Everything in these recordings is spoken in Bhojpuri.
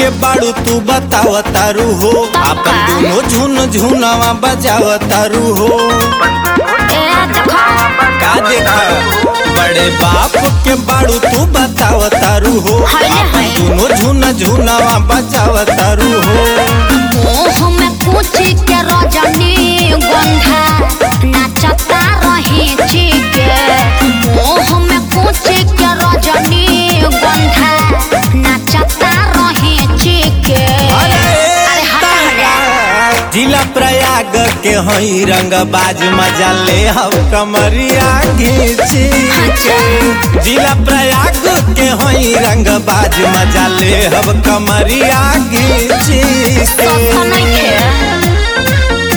बाड़ू तू बताव तारू हो अपन दोनों झुन झुनवा बजाव तारू हो ए देखो का देखा बड़े बाप के बाड़ू तू बताव तारू हो हाय रे अपन हाय। दोनों झुन झुनवा बजाव तारू हो मुंह में पूछी के रजनी गंधा नाचता रही चिके मुंह में पूछी के रजनी गंधा नाचता रही चिके अरे हटा हटा जिला प्रयाग के हई रंग बाज मजा ले हम कमरिया घीची के जिला प्रयाग के हई रंग बाज मजा ले हम कमरिया घीची सस्ता के नइखे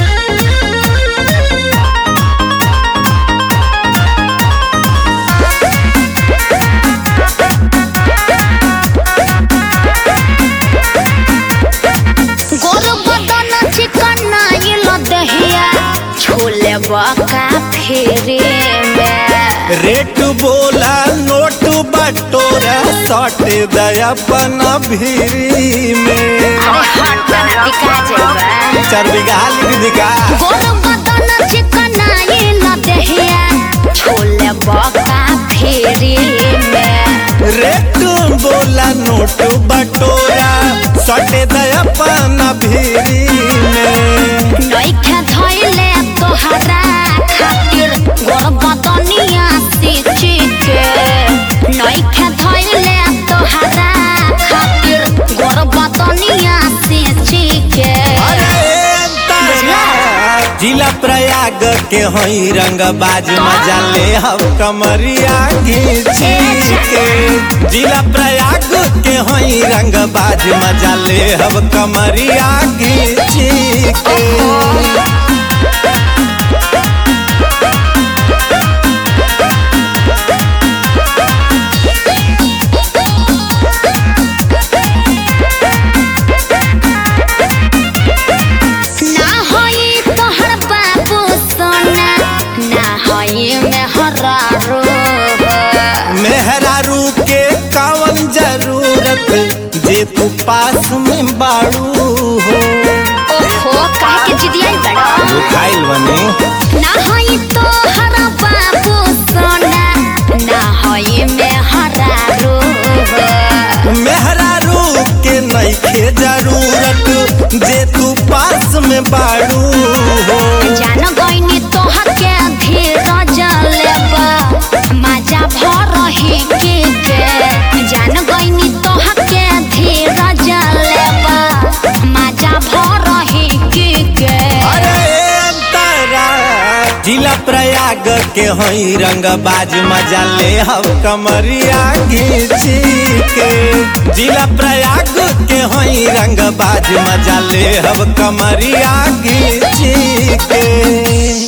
गोर बदन चिकन आइल दहिया छोले बका फेरे में रेट बोला नोट बटोरा सट दयापन भीरी में अरे हट बना दिखा जेबा चार बीघा लिख दिखा गोर बदन चिकन आइल दहिया छोले बका फेरे में रेट बोला नोट बटोरा सटे दयापन भीरी में नइखे धइले तोहरा खातिर गोर बदनिया सिची के नइखे धइले तोहरा खातिर गोर बदनिया सिची के जिला प्रयाग के हई रंग बाज मजा ले हम कमरिया घीची के जिला प्रयाग के हई रंग बाज मजा ले हम कमरिया घीची के ना होई तोहर बाबू सोना ना होई मेहरारू मेहरारू के कावन जरूरत जे तू पास में बाड़ू हो ओहो काहे के जिदियाई बड़ा खाइल बने ना होई तोहर बाबू सोना ना होई मेहरारू मेहरारू के नइखे जरूरत जे तू पास में बाड़ू हो जान गईनी तोहर के धीरज लेबा मजा भर रही के के जान गईनी तोहर के धीरज लेबा मजा भर रही के के अरे तारा जिला प्रयाग के हई रंग बाज मजा ले हम कमरिया घीची के जिला प्रयाग के हई रंग बाज मजा ले हम कमरिया घीची के